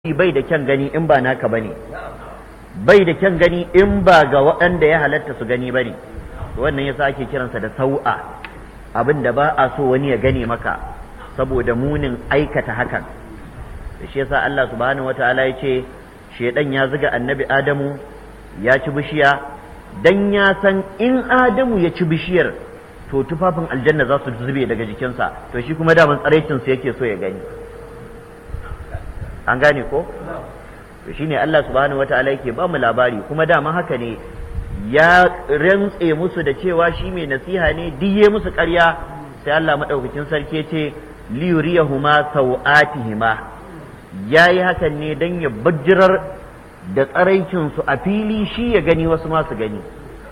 bai da kyan gani in ba naka bane bai da kyan gani in ba ga waɗanda ya halatta su gani bane wannan yasa ake kiransa da sau'a abin da ba a so wani ya gane maka saboda munin aikata hakan da shi yasa Allah subhanahu wataala ya ce shedan ya zuga annabi Adamu ya ci bishiya dan ya san in Adamu ya ci bishiyar to tufafin aljanna za su zube daga jikinsa to shi kuma daman tsaraicinsa yake so ya gani an gane ko to shine Allah subhanahu wataala yake ba mu labari kuma dama haka ne ya rantse musu da cewa shi mai nasiha ne diye musu ƙarya sai Allah madaukakin sarki ce liyuriyahuma sau'atihima yayi hakan ne dan ya bajirar da tsaraicin su a fili shi ya gani wasu ma su gani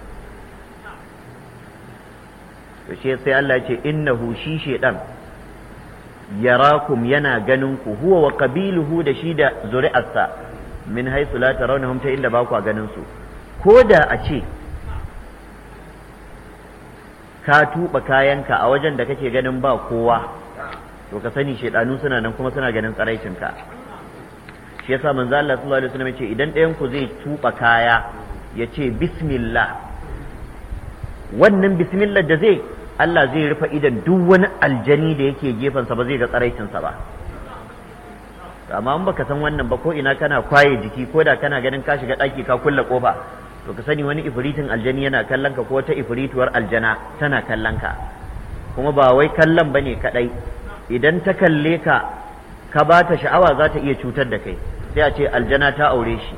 to shi sai Allah ya ce innahu shi shedan yarakum yana ganin ku huwa wa qabiluhu da shi da zuri'arsa min haythu la tarawnahum ta inda ba ku ganin su ko da a ce ka tuba kayanka a wajen da kake ganin ba kowa to ka sani shedanu suna nan kuma suna ganin tsaraicinka shi yasa manzo Allah sallallahu alaihi wasallam ya ce idan ɗayan ku zai tuba kaya ya ce bismillah wannan bismillah da zai Allah zai rufe idan duk wani aljani da yake gefensa ba zai ga tsaraicinsa ba amma in baka san wannan ba ko ina kana kwaye jiki ko da kana ganin ka shiga ɗaki ka kulle kofa to ka sani wani ifritin aljani yana kallon ka ko wata ifrituwar aljana tana kallon ka kuma ba wai kallon bane kadai idan ta kalle ka ka ba ta sha'awa za ta iya cutar da kai sai a ce aljana ta aure shi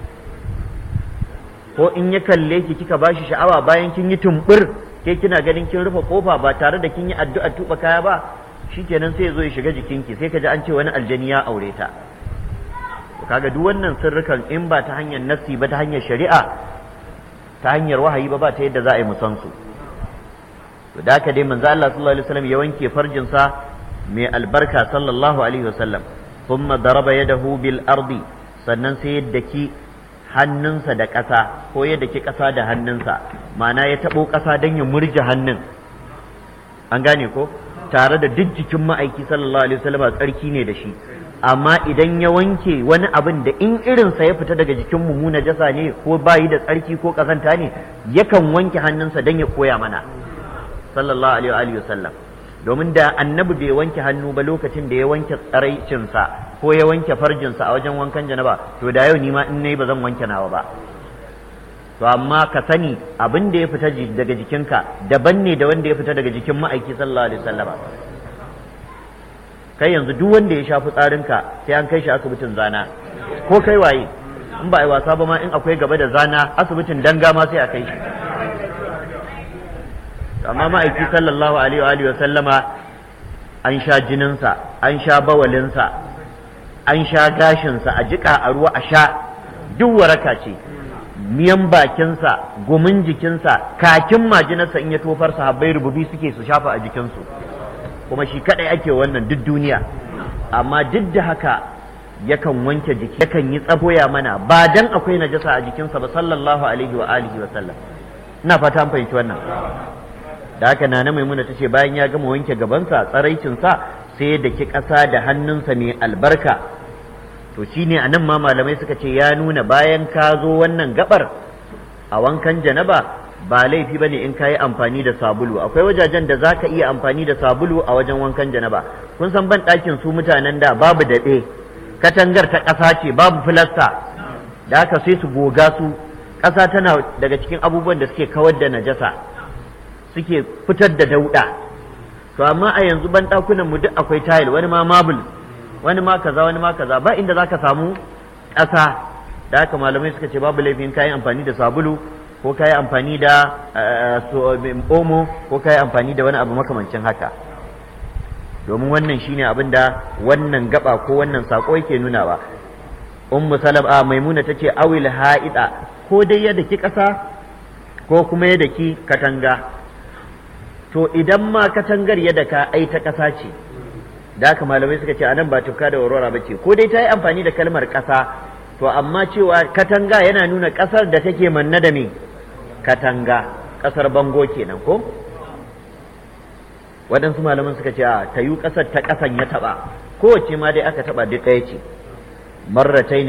ko in ya kalle ki kika ba shi sha'awa bayan kin yi tumbur ke kina ganin kin rufe kofa ba tare da kin yi addu'a tuba kaya ba shikenan sai ya zo ya shiga jikinki sai ka ji an ce wani aljani ya aure ta kaga duk wannan sirrukan in ba ta hanyar nassi ba ta hanyar shari'a ta hanyar wahayi ba ba ta yadda za a yi musan su to da haka dai manzo Allah sallallahu alaihi wasallam ya wanke farjin sa mai albarka sallallahu alaihi wasallam thumma daraba yadahu bil ardi sannan sai yadda ki hannunsa da ƙasa ko yadda ki ƙasa da hannunsa ma'ana ya taɓo ƙasa don ya murje hannun an gane ko tare da duk jikin ma'aiki sallallahu alaihi wasallam tsarki ne da shi amma idan ya wanke wani abin da in irinsa ya fita daga jikin mu najasa ne ko bayi da tsarki ko ƙazanta ne yakan wanke hannunsa don ya koya mana sallallahu alaihi wasallam domin da annabi bai wanke hannu ba lokacin da ya wanke tsaraicinsa ko ya wanke farjinsa a wajen wankan janaba to da yau ni ma in nayi ba zan wanke nawa ba to amma ka sani abin da ya fita daga jikinka daban ne da wanda ya fita daga jikin ma'aiki sallallahu alaihi wasallam kai yanzu duk wanda ya shafi tsarinka sai an kai shi asibitin zana ko kai waye in ba a yi wasa ba ma in akwai gaba da zana asibitin danga ma sai a kai shi amma ma'aiki sallallahu alaihi wa sallama an sha jininsa an sha bawalinsa an sha gashinsa a jika a ruwa a sha duk waraka ce miyan bakinsa gumin jikinsa kakin majinarsa in ya tofar sahabbai rububi suke su shafa a jikinsu kuma shi kadai ake wannan duk duniya amma duk da haka yakan wanke jiki yakan yi tsaboya mana ba dan akwai najasa a jikinsa ba sallallahu alaihi wa alihi wa sallam ina fata an fahimci wannan da haka nana maimuna ta ce bayan ya gama wanke gabansa tsaraicinsa sai da ki ƙasa da hannunsa mai albarka to shine a nan ma malamai suka ce ya nuna bayan ka zo wannan gabar a wankan janaba ba laifi bane in ka yi amfani da sabulu akwai wajajen da za ka iya amfani da sabulu a wajen wankan janaba kun san ban ɗakin su mutanen da babu daɗe katangar ta ƙasa ce babu filasta da haka sai su goga su ƙasa tana daga cikin abubuwan da suke kawar da najasa suke fitar da dauɗa to amma a yanzu ban ɗakunan mu duk akwai tayil wani ma mabul wani ma kaza wani ma kaza ba inda zaka samu ƙasa da haka malamai suka ce babu laifin kayan amfani da sabulu ko kayi amfani da omo ko kayi amfani da wani abu makamancin haka domin wannan shine abin da wannan gaba ko wannan sako yake nunawa ummu salama maimuna tace awil ha'ida ko dai yadda ki ƙasa ko kuma yadda ki katanga to idan ma katangar yadda ka ai ta ƙasa ce da haka malamai suka ce anan ba tufka da warwara ba ce ko dai ta yi amfani da kalmar ƙasa to amma cewa katanga yana nuna ƙasar da take manna da me katanga ƙasar bango kenan ko waɗansu malaman suka ce a ta yi ƙasar ta ƙasan ya taɓa kowace ma dai aka taɓa duk ɗaya ce marratai